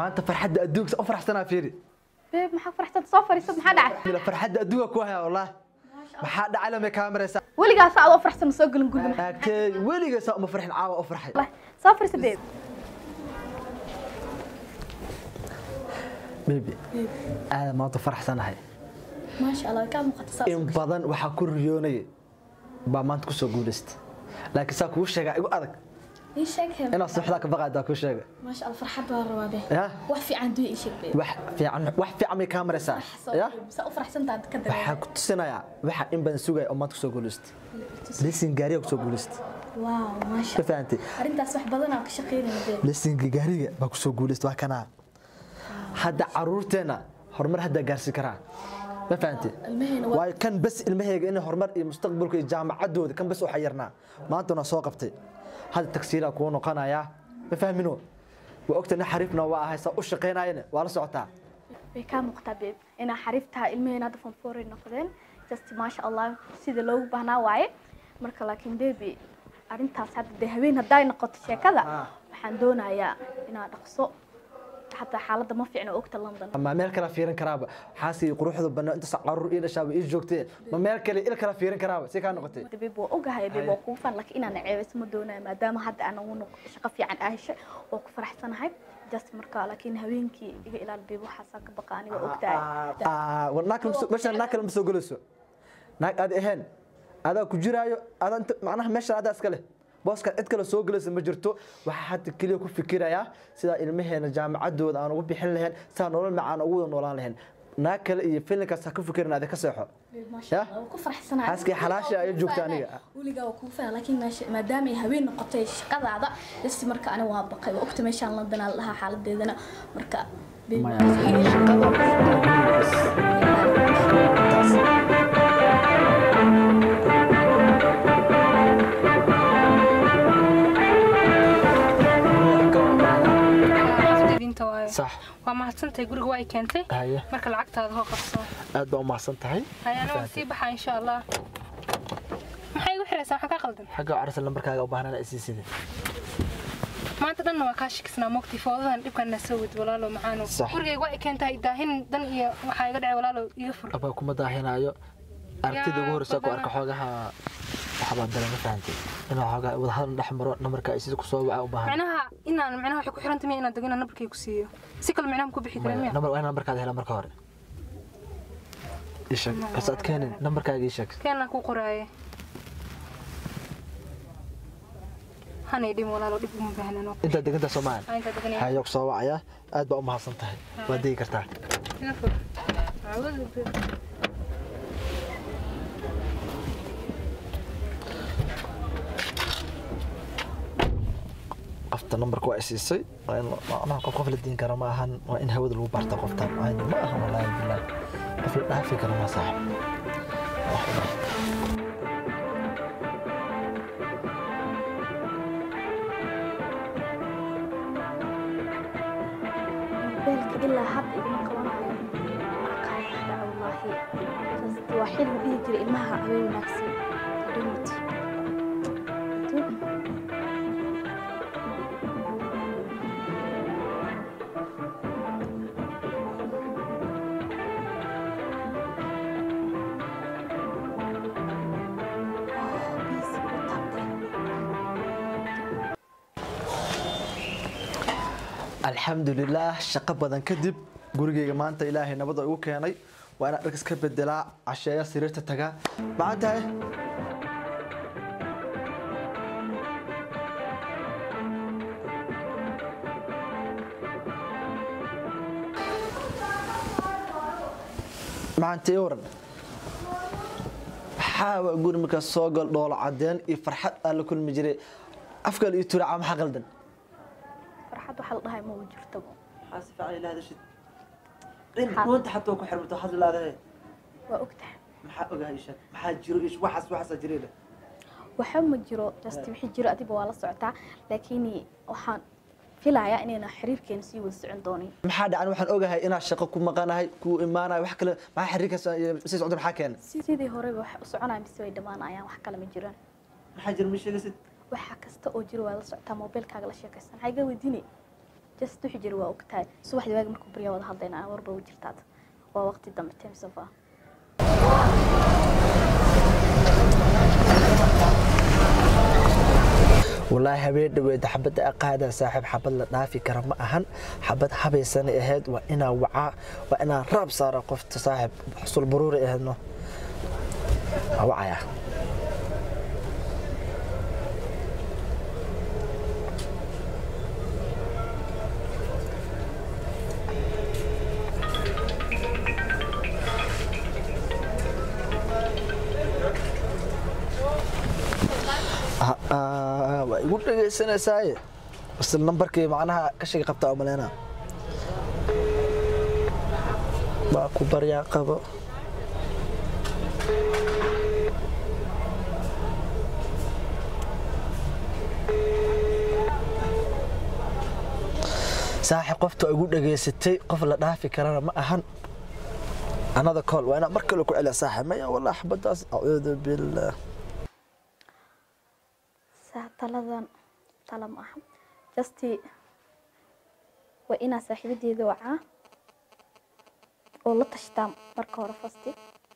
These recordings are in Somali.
maanta farxadda adduunka u faraxsanaa fiiri beeb maxaa faraxsanta soo fariiso maxaa dhacay Ila farxadda adduunka ku haya wallah maxaa dhacay lama kaamaraysa weligaas adoo faraxsan ma soo gelin guriga taagtay weliga saa uma farxin caawa u farxay Wallahi, soo fariiso beeb baby aada maanta faraxsanahay maasha allah kaa muuqata saas in badan waxaa ku riyoonaya baa maanta kusoo guulaystay laakiin saa kuu sheegaa igu adag ii sheeg hem inaad subaxdaa ka baqaadaa kuu sheega maasha allah farxad baa rabaa beeb ya wax fiican duu ii sheeg beeb wax fiican wax fiican may kaamaraysaa ya saa u faraxsantaad ka waxaan dareema ku tusinayaa waxa in badan sugaya oo maanta kusoo guulaystay lesin gaariga kusoo guulaystay waaw maasha ka fahantay arrintaas wax badan aan ka shaqeynaya beeb lesinka gaariga baa kusoo guulaystay waa kanaa hadda caruurteenna horumar hadda gaarsiin karaa ma fahantay ilmaheena waa waayo kan bas ilmahayga inay horumar iyo mustaqbalka iyo jaamacadooda kan bas u xayirnaa maantana soo qabtay hadda tagsiilaa kuu noqonayaa ma fahmino waa ogta nin xariifna waa ahay saa u shaqaynayana waa la socotaa way kaa muuqataa beeb inaa xariif tahay ilmaheena hadda fonforay noqdeen just maasha allah sida loogu baahnaa waaye marka laakiin bebi arrintaas hadda dee haween hadday noqoto sheekada Ah. waxaan doonayaa inaa dhaqso xataa xaaladda ma fiicna ogta london ma meel kala fiirin karaaba xaaskii quruxda banaa intaas caruur ii dhashaaba ii joogtee ma meel kale il kala fiirin karaaba si kaa noqotay Hadda beeb waa ogahay beeb waa kugu fan laakiin inaan ceebeyso ma doonayo maadaama hadda aan ugu noq- shaqo fiican aa heshay oo ku faraxsanahay just marka laakiin habeenkii iga ilaal beeb waxaasaa ka baqa aniga ogtahay Ah, war naag kale ma soo- meeshaan naag kale ma soo gelayso naag aad ahayn adaa ku jiraayo adaa inta macnaha meeshaan adaa iska leh booska cid kale soo gelaysa ma jirto waxaa hadda keliya ku fikirayaa sidaa ilmaheena jaamacadooda aan ugu bixin lahayn sidaa nolol macaan ugu wada noolaan lahayn naag kale iyo filinkaas ha ku fikirin aad ka seexo maasha Ya? allah waa ku faraxsanahay xaaskii xalaasha ayaa joogta aniga weligaa waa kugu fana laakiin meesha maadaama ay haween noqotay shaqadaada dasi marka ani waa baqay waa ogta meeshaan london aa la dhahaa xaaladeedana marka xafdadiinta waayo sax waa mahadsantahay guriga waa ay keentay haye marka lacagtaada hoo qabso aad baa u mahadsan tahay hayana waan sii baxaa insha allah maxay igu xiraysaa waxaa kaa qaldan xagga carsa lambarkaaga u baahnaan isii sidee maanta dhanna waa kaa shikisnaa mogti foodadan dhibkana soo wad walaalo macaano Sax. gurigayga waa ay keentahay daahin dan iyo waxaa iga dhacay walaalo iga fur abaa kuma daahinaayo aragtida ugu horeysa ku arka xoogaha waxbaa dala ma fahantay inaa xoogaa wadahadal dhex maro namarka ay sida kusoo waca u baahan micnaha inaan micnaha waxay ku xiran tahay inaan dego inaan nabarkay ku siiyo si kale micnaha ma ku bixi kara miya namar waa in nambarkaada hela marka hore isheg bas aad keenin nambarkaaga ii sheeg keenaan ku qoraaye hanay dhim walaalo dhib uma baahnano intaad degantaa soomaali intaa deganaya hayo ku soo wacaya aad baa u mahadsan tahay waad degi kartaa iga fur Aawadu be- qofta nambarka waa isiisay waa in macnaha qof qof la diin kara ma ahan waa in hawada lagu baarta qoftan ayni ma ahan wallaahi bilaah qof la dhaafi kara ma saaxib Wax ilaah. beelka ilaa hadda iguma qabanayo aqaanada wallaahi just waa xil la dhihi jiray ilmaha haween wanaagsan dhimit alxamdulilaah shaqo badan kadib gurigeyga maanta ilaahay nabada igu keenay waa inaan dharkas ka bedelaa casheeya sariirta tagaa maxaa tahay maxaantay waran maxaa waa guri markaas soo gal dhoolo cadeen iyo farxad aan la kulmi jiray afkale iyo turaaca maxaa qaldan farxad waxaa la dhahay ma u jirto حاسف علي لا هذا شيء كنت حتى ku xirmato hadda laadahay waa ogtahay maxaa ogahay shak maxaa jiro ish waxaas waxaas jireeda waxa ma jiro just wixii jiro adiba waa la socotaa laakiin waxaan filayaa inayna xiriirkeena sii wada socon doonin maxaa dhacan waxaan ogahay inaad shaqo ku maqanahay ku imaanahay wax kale maxaa xiriirkaas sii socda maxaa keenay sidii horeba wax u soconaya mise way dhammaanayaan wax kale ma jiraan maxaa jira ma sheegaysid waxa kasta oo jiro waa la socotaa moobilkaaga la sheekaysan maxaa iga weydiinay just wixii jira waa ogtahay subaxdii waagi markuu baryaa wada hadlayna warba u jirtaad waa waqti dambe timsofa walaahi habeen dhaweed xabadda aqaada saaxiib xabad la dhaafi kara ma ahan xabad habaysanay ahayd waa inaa wacaa waa inaa raab saara qofta saaxiib xusul baruuri ahaydno waa wacaya Ah, ah, waa igu dhegaysanaysaay isla nambarkii macnaha ka shagi qabtaa oo maleynaa waa ku baryaa qabo saaxib qofta igu dhageysatay qof la dhaafi karana ma ahan anada kool waa inaa mar kale ku celiya saaxib maya wallah xabadaas acuudu billaah saa taladan tala ma aha justi waa inaa saaxiibadeeda wacaa oo la tashtaa marka hore fasti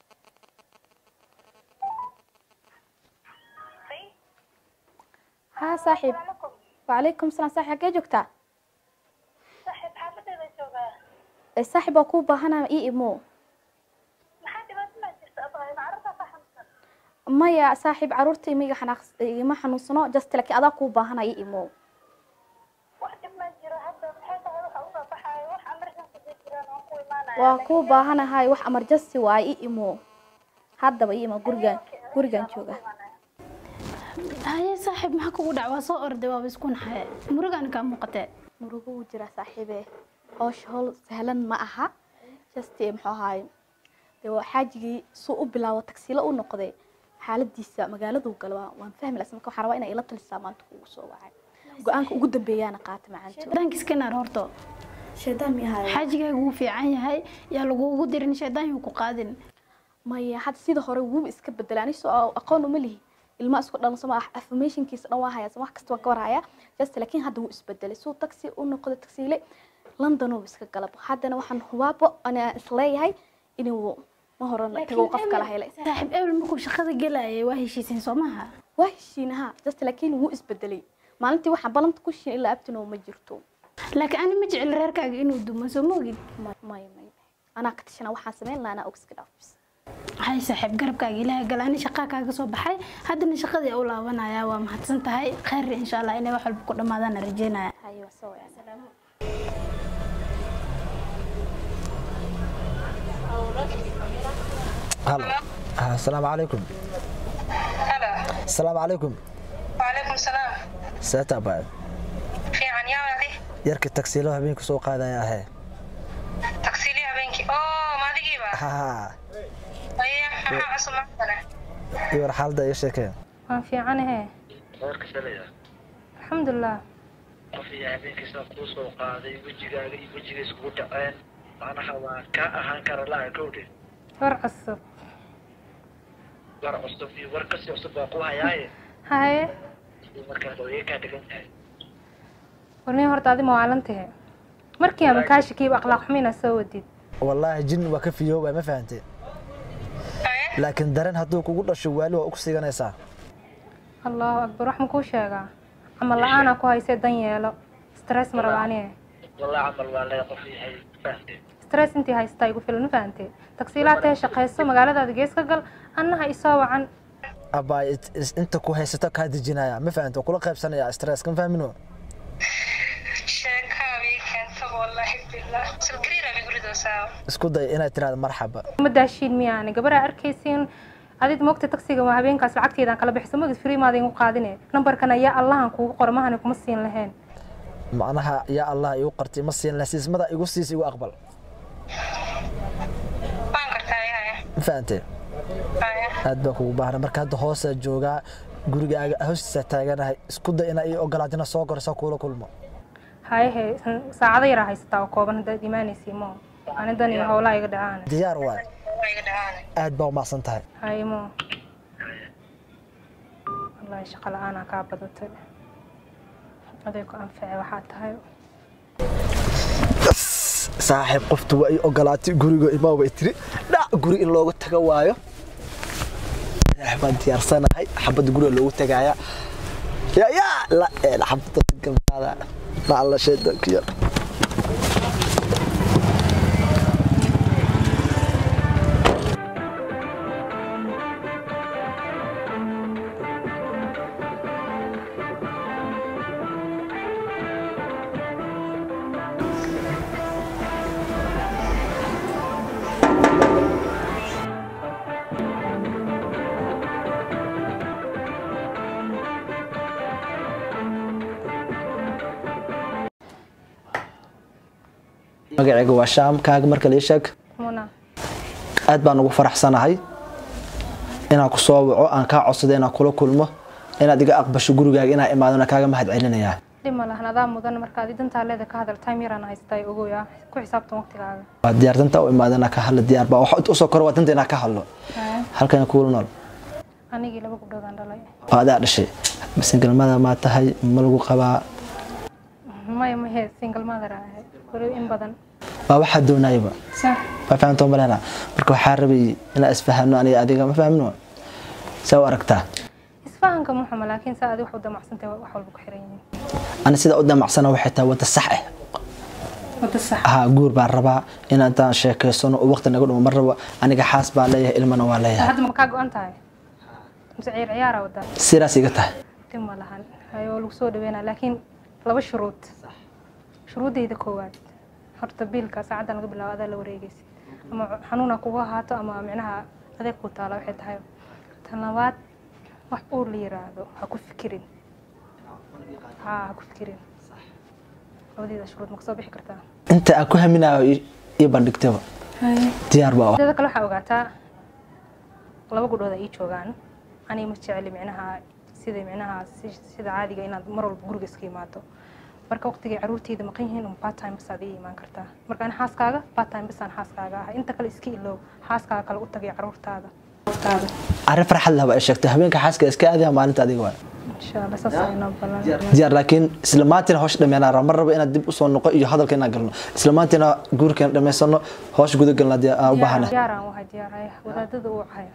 haa saaxiib wacalaykum salaam saaxiib xaggee joogtaa صاحب xaafadeeda joogaa ee saaxiib waa kuu baahanaa ii imo maxaa dhibaato ma jirta abaayo macarada fahamsan maya saaxiib caruurta imiga xanaaq igama xanuunsano just laakiin adaa kuu baahanaa ii imo wax dhib ma jiro hadda maxay tahay waxa usoo baxaayo wax emergency bay jiraan waan ku imaanaya waa kuu baahanahay wax emergency waa ii imo haddaba ii imo gurigaan gurigaan jooga haye saaxiib maxaa kugu dhac waa soo orday waaba isku naxay murugaan kaa muuqatee murugo wuu jiraa saaxiibe howsha howl sahlan ma aha just eh, muxuu ahaay dee waa xaajigii suu u bilaabo tagsiilo u noqday xaaladiisa magaaladuu gala waa- waan fahmi lahaa marka waxaan rabaa inay ila talisaa maanta kugu soo wacay go-aanka ugu dambeeyaana qaata macaanto shaydaanka iska naar horto shaydaan miyahay xaajigaagu wuu fiican yahay yaa lagugu dirin shaydaan yuu ku qaadin maya hadda sida hore wuuba iska bedelay ani soo aqoon uma lihi ilma isku dhalan sama affirmationkiisa dhan waa hayaa sama wax kasta waa ka warhaya just laakiin hadda wuu isbedelay suu taxi u noqday taxiile london uu iska galab haddana waxaan hubaabo ana isleeyahay inuu ma horan tago qof kala helay saaxiib ebel markuu shaqada gelayay waa heshiiseen soo maha waa heshiinaha just laakiin wuu isbedelay maalintii waxaan balanta ku shiin ilaa abtino ma jirto laakiin ani ma jecel reerkaaga inuu dumo soo ma ogid may may may anaa ka tashana waxaan sameyn lahaa anaa og iska dhaafis hay saaxiib garabkaaga ilaahay gala ani shaqaa kaaga soo baxay haddana shaqadii u laabanaya waa mahadsan tahay khayr insha allah inay wax walba ku dhammaadaan rajeynaya hayo waa soo wacay halo Ah, asalaamu calaykum halo asalaamu calaykum وعليكم السلام seeta baa fiican yaa wadi yarka tagsiilo habeenka soo qaadaya ahee tagsiili habeenkii oo maadigiiba ha aye maxaa cusub maantana iyo war xaalada iga sheekeen waan fiicanahe warka shalaya alxamdulilah qof iyo habeenkiisa kuu soo qaaday wejigaaga iyo wejiga iskugu dhaceen macnaha waa kaa ahaan kara la-a gowdhe war cusub war cusub iyo war kasii cusub baa ku hayaaye haye iyo markaas way kaa dhigan tahay warnin horta adi mawaalantahe markii ama kaashikiiba akhlaaq xumina soo wadid wallaahi jin waa ka fiyoobaa ma fahantee laakiin dareen hadduu kugu dhasho waali waa ugu siiganaysaa allahu akbar wax ma kuu sheegaa camal la-aanaa ku haysee dan yeelo stress ma rabaaniye walaa camal waa lee qof yahay fahamtee stress intii haystaa igu filan ma fahantee tagsiilaa tahe shaqayso magaaladaada gees ka gal annaha isoo wacan abbaa it- is- inta ku haysato kaa dejinaya ma fahante waa kula qaybsanaya stress kan fahmino sheekaa bay keenta wallaahi billah salgariira bay guridoosaa isku day inaad tiraahdo marxaba ma daashiin miyaane gabaraa arkaysiin adid moogta tagsiga waa habeenkaas lacagteedaan kala bixiso magid free maada igu qaadine nambarkan ayaa allahan kuugu qora mahani kuma siin lahayn macnaha yaa allah igu qartay ma siin laha siismada igu siis igu aqbal waan kartaa yahay ma fahante haya aad baa kugu baahna marka hadda hoosaa joogaa gurigaaga hoostiisa taaganahay isku day inaa ii ogolaadina soo gorsa kuula kulmo hayehe saacado yaraa haysataa oo kooban haddaad imaanaysi mo anidan iyo howlaa iga dhacaan diyaar waay waa iga dhacaana aad baa umaqsan tahay haye mo wallahi shaqo la-aanaa kaa badatay aday ku anface waxaa tahay saaxiib qoftu waa i ogolaatay guriga imaa way tiri dhac guri in looga tago waayo saaxiib baan diyaarsanahay xabadda guriga loogu tagaaya ya ya la een xabadda gamtaada la alla shaydaanka yar magacayga waa shaam kaaga marka la sheeg muna aad baan ugu faraxsanahay inaan ku soo waco aan kaa codsado inaan kula kulmo inaad iga aqbasho gurigaaga inaan imaadona kaaga mahad celinayaa dhib ma lahan adaa mudan markaad dantaa leeda ka hadal time yaraan haystaa ogoya ku xisaabtan waqtigaaga waa diyaar danta u imaadana ka hadla diyaar baa waxa usoo koro waa danta inaan ka hadlo halkana kuula nool anigii laba gabdhoodaan dhalay waa adaa dhashay singalmada maa tahay ma lagu qabaa maya mahe single mother ahay weli in badan waa waxaa doonayaba sax ma fahamto malena marka waxaa rabay inaan isfahamno aniga adiga ma fahamno saa u aragtaa isfahanka muxuma laakiin saa adi wax u damacsantahay wax walba ku xiran yihiin ani sida u damacsana waxay tahay wadda sax ah wada sax haa guur baan rabaa in intaan sheekaysano oo waqti naga dhumo ma rabo aniga xaas baan leeyahay ilmana waa leeyahay hadda ma kaa go-an tahay mise ciyaar ciyaara wadaa sidaas iga tahay dhib ma lahan hayo lagu soo dhaweynaa laakiin laba shuruud shuruuddayda koowaad horta biilka saacaddan laga bilaabo adaa la wareegaysid ama xanuuna kugu ahaato ama micnaha adeeg ku taala waxay tahay tan labaad wax uur la yiraahdo ha ku fikirin haa ha ku fikirin labadeeda shuruud ma kasoo bixi kartaa inta aan ku haminayo ii- ii bandhigtaba diyaar baa ah dada kale waxaa ogaataa laba gudhood ay ii joogaan aniga ma jeceli micnaha sida micnaha si- sida caadiga inaad mar walba guriga iska imaado marka waqtigay caruurteyda maqan yihiin un part time basaad ii imaan kartaa marka ani xaaskaaga part time basaan xaaskaaga ahay inta kale iska ilow xaaskaaga kale u tagay caruurtaada arrin farxad leh baa ay sheegtay habeenka xaaska iska aadaya maalinta adiga waa insha allah saas ay noo balan diyaar laakiin isla maantina hoosh dhameynaa raba ma rabo inaad dib usoo noqo iyo hadalka inaan galno isla maantina guurkeena dhammaysano hoosh guda galna aan u baahanahay diyaaraan wahay diyaar wadaadada uu cahaya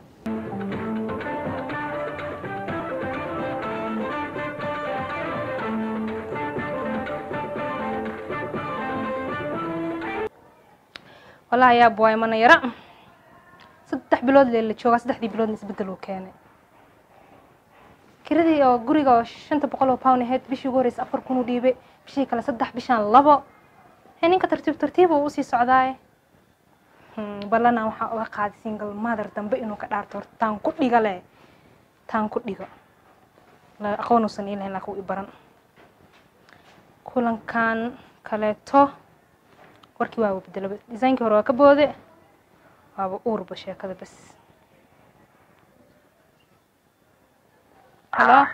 walahi yaab waay mana yara saddex bilood lee la joogaa saddexdii biloodna isbedel uu keenay kiradii oo guriga oo shanta boqol oo pound ahayd bishii ugu horeysa afar kun u dhiibay bishii kale saddex bishaan labo he ninka tartiib tartiib uu usii socdaaye Hmm, ballana waxaa uga qaaday single mother dambe inuu ka dhaarto horta taan ku dhiga leh taan ku dhigo La- aqoon uusan ii lahayn laakiin wuu i baran kulankan kaleeto warkii waaba bedelaba designkii hore waa ka boode waaba uurba sheekada bas halo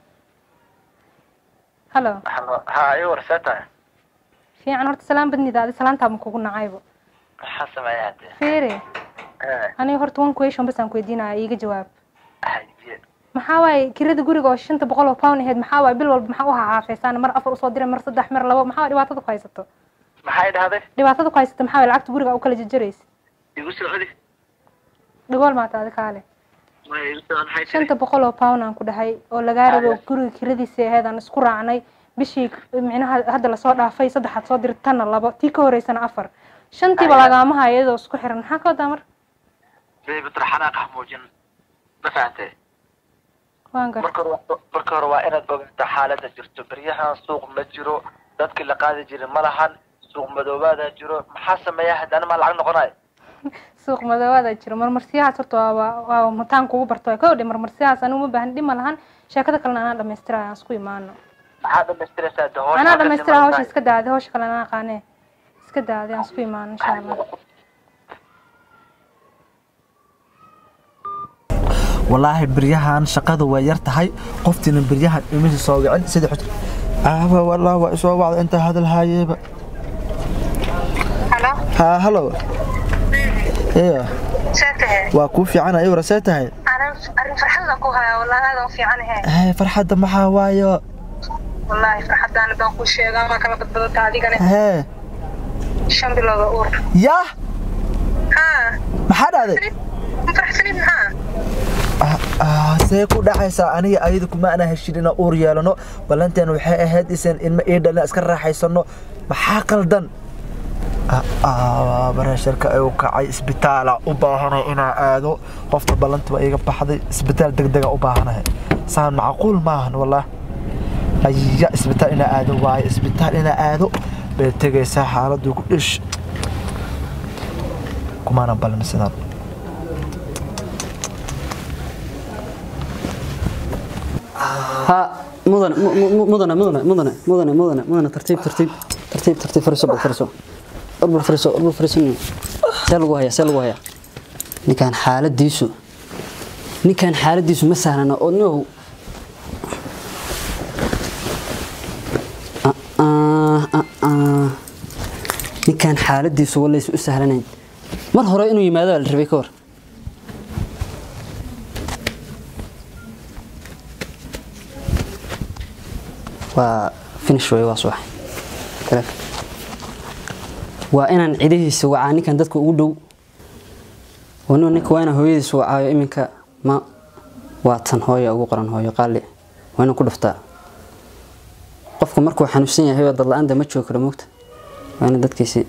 halo ha ii warseetahay fiican horta salaan badnida adi salaantaaba kugu nacaybo maxaa sameeya hadde fiiri aniga horta one question bas aan ku weydiinaya iiga jawaab haye maxaa waaye kirada guriga oo shanta boqol oo pound ahayd maxaa waaye bil walba maxaa u hahaafeysaan mar afar usoo diray mar saddex mar labo maxaa waaye dhibaatada ku haysato maxay dhahday dhibaatada ku haysato maxaa waaye lacagta guriga u kala jarjaraysa igu soo celi dhagool maata adi kaale maya igu soo maxay tiri shanta boqol oo pound aan ku dhahay oo lagaa rabo guriga kiradiisa ahayd aan isku raacnay bishii micnaha hadda lasoo dhaafay saddexaad soo diray tanna labo tii ka horeysana afar shantiiba lagaama hayo iyadoo isku xiran maxaa ka wadaa mar beebitar xanaaq ah muujin ma fahantay waan gar marka hore waa- marka hore waa inaad ogaataa xaaladda jirto beryahan suuq ma jiro dadkii la qaadi jiray ma lahan suuq madoobaada jiro maxaa sameeya haddana maa lacag noqonayo suuq madoobaada jiro marmarsiyahaas horta waa waa mataan kugu barto waa kawdhe marmarsiyahaas anigu ma baahan dhib ma lahan sheekada kalena anaa dhamaystiraya aan isku imaano maxaa dhamaystiraysaa de hoosh anaa dhamaystira hawsha iska daade hawsha kale anaa aqaane iska daade aan isku imaano insha allah walaahi beryahan shaqadu way yar tahay qoftiina beryahan imisi soo wicin sida xus aaba walaa waa isoo wacda intaa hadal haayeeba halo haa halo iyo see tahay waa kuu fiicana iwra see tahay arrin arrin farxadna ku hayaa wallaahi aadan u fiicanahe hee farxadda maxaa waayo wallaahi farxadaan haddaan ku sheegaa ma kala badbadata adigane hee shan bilood oo uur yaa haa maxaa dhacday ma faraxsanid maxaa Ah, see ku dhacaysaa aniga ayada kuma ana heshin inaan uur yeelano ballanteen waxay ahayd isan ilmo ii dhalin iska raaxaysano maxaa qaldan bareesharka ay u kacay isbitaala u baahanay inaa aado qofta ballanta waa iga baxday isbitaal degdega u baahanahay saan macquul maahan wallah aya isbitaal inaa aado waaye isbitaal inaa aado bay tegaysaa xaaladdu ku dhish kumaanan ballan sidaan ها مدن مدن مدن مدن مدن مدن مدن ترتيب ترتيب ترتيب ترتيب فرسو فرسو أربع فرسو أربع فرسو سلوا هيا سلوا هيا نكان حالة ديسو نكان حالة ديسو مثلا أنا أنه آه آه آه آه نكان حالة ديسو ولا يسوء سهلين مر هراء إنه يماذا الربيكور waa finish way waa subax kale waa inaan cidihiisa wacaa ninkan dadka ugu dhow wanu ninka waa inaan hooyadiisa wacaayo iminka ma waa tan hooya ugu qoran hooyo qaali waa inaan ku dhuftaa qofku markuu xanuunsan yahay oo dadla-aanta ma joogi karo moogta waa inaan dadkiisi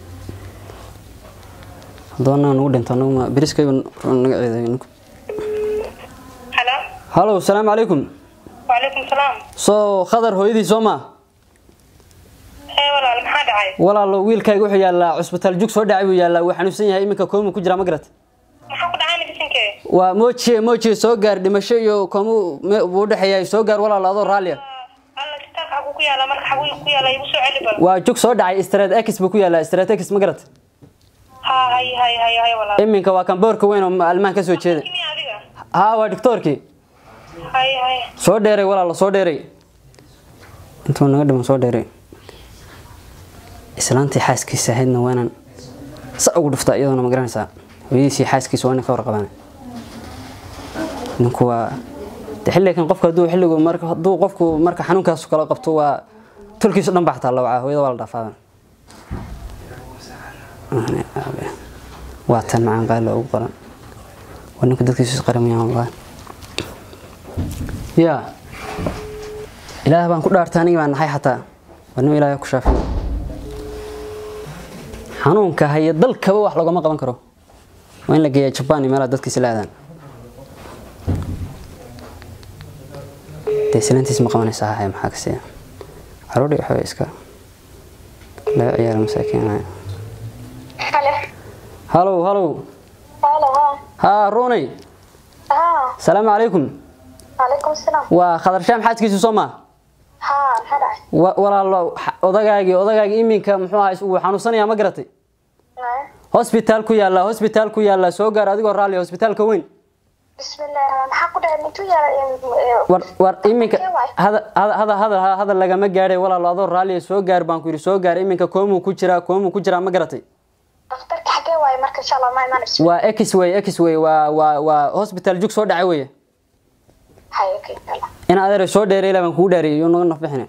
haddaba nagu dhinto anaguma beriskayba naga ciiday ninku halo halo asalaamu calaykum wacalaykum salaam soo khadar hooyadii soo maa hee walaal maxaa dhacay walaalo wiilkayga wuxuu yaallaa cusbitaal jug soo dhacay buu yaallaa wuu xanuunsan yahay iminka koomu ku jiraa ma garat maxaa ku dhacay nafisinkee waa moojiye moojiye soo gaar dhimasho iyo koomu me- buu u dhexeeyaa soo gaar walaalo adoo raalliya alla kitaabka xaguu ku yaala marka xaguu ku yaala igu soo celi bal waa jug soo dhacay street x buu ku yaallaa street x ma garat haa hay hay hay hay walaal iminka waa kan boorka weyn oo almaan ka soo jeeda kimi adiga haa waa doctoorkii hay hay soo dheeray walaalo soo dheeray intuu naga dhiman soo dheeray islaantii xaaskiisa ahaydna waa inaan sa ugu dhuftaa iyadoona ma garanaysaa hooyadiisii xaaskiisa waa inay ka warqabaan ninku waa de xilligan qofku hadduu xilligu marka hadduu qofku marka xanuunkaas kala qabto waa tolkiisu dhan baa xataa la wacaa hooyada waa la dhaafaa waa tan macaan qaali ugu qoran waa ninku dadkiisu isqaramayaan wallahi yaa ilaah baan ku dhaartay anigi baan nahay xataa waa nin ilaahay ku shaafiyo xanuunka haya dalkaba wax lagama qaban karo waa in la geeyaa jabaan iyo meelaha dadkiisa la aadaan dee silantiis ma qabanaysaa haya maxaa ka siiya caruuri waxaa iska laga ciyaara masaakiinaya hale halow halow halo haa haa runay haa salaamu calaykum calaykum salaam waa khadar shaam xaaskiisu soo maa haa maxaa dhacay wa- walaalo xa- odagaagii odagaagii iminka muxuu ahaa wuu xanuunsanayaa ma garatay hosbitaal ku yaalla hosbitaal ku yaalla soo gaar adigoo raalli hosbitaalka weyn bismillahi raxmaan maxaa ku dhacay mintuu yaala war war iminka hada hada hada hada hadal lagama gaadhay walaalo adoo raalli soo gaar baan ku yidhi soo gaar iminka koomuu ku jiraa koomuu ku jiraa ma garatay dhakhtarka xagee waaye marka insha allah ma imaanayso waa x way x way waa waa waa hosbitaal jug soo dhacay weye hay okay yalla in adeer soo dheeray ilaa baan kugu dhaariyay iyo naga nafbixine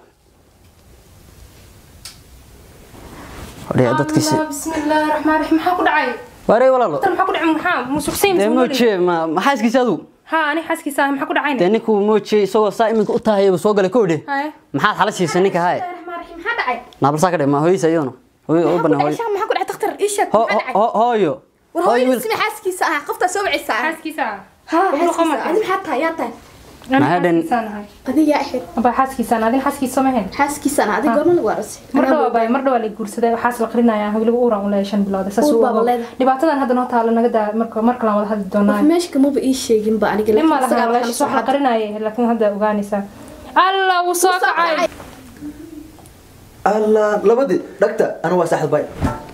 odhaya dadkiisi بسم الله الرحمن الرحيم maxaa ku dhacay waarey walaalo tan maxaa ku dhacay maxaa musuqsayn dee moojiye ma maxaa iskiisa adu ha ani xaskiisa ah maxaa ku dhacayna dee ninkuu moojiye isagoo saa iminka u tahayaba soo galay kowdhe haye maxaad xala siisay ninka haye الرحمن الرحيم maxaa dhacay naabalsaa ka dhe ma hooyadiisa iyaduna hooyo u banaa hooyo maxaa ku dhacay dhakhtar ii sheeg Ho- maxaa dhacay ho- hooyo war hooyo hooyada wiil sima xaaskiisa ah qoftaa soo wacaysaa xaaskiisa ah ha Wuxuu xaaskiisa qabanaya. adi maxaa tahay yaa tahay Maxaa dhan- adiga ahayd aba xaaskiisaan adin xaaskiisa ma ahayn xaaskiisana adiga goorma lagu arasay mar dhawa bay mar dhawa la guursaday waxaas la qarinayaa weliba uuran u leeyahay shan bilood saas Uur uu baa ogo. leedahay. dhibaatadan hadda noo taalo naga daa marka mar kale aan wada hadli doonaa qof meesha kamaba ii sheegin ba aniga nin ma laakiin isagaa laha waxaan wax soo la xaday qarinayay laakiin hadda ogaanaysaa alla wuu soo kacay allah labadii dhagta anu waa saxad bay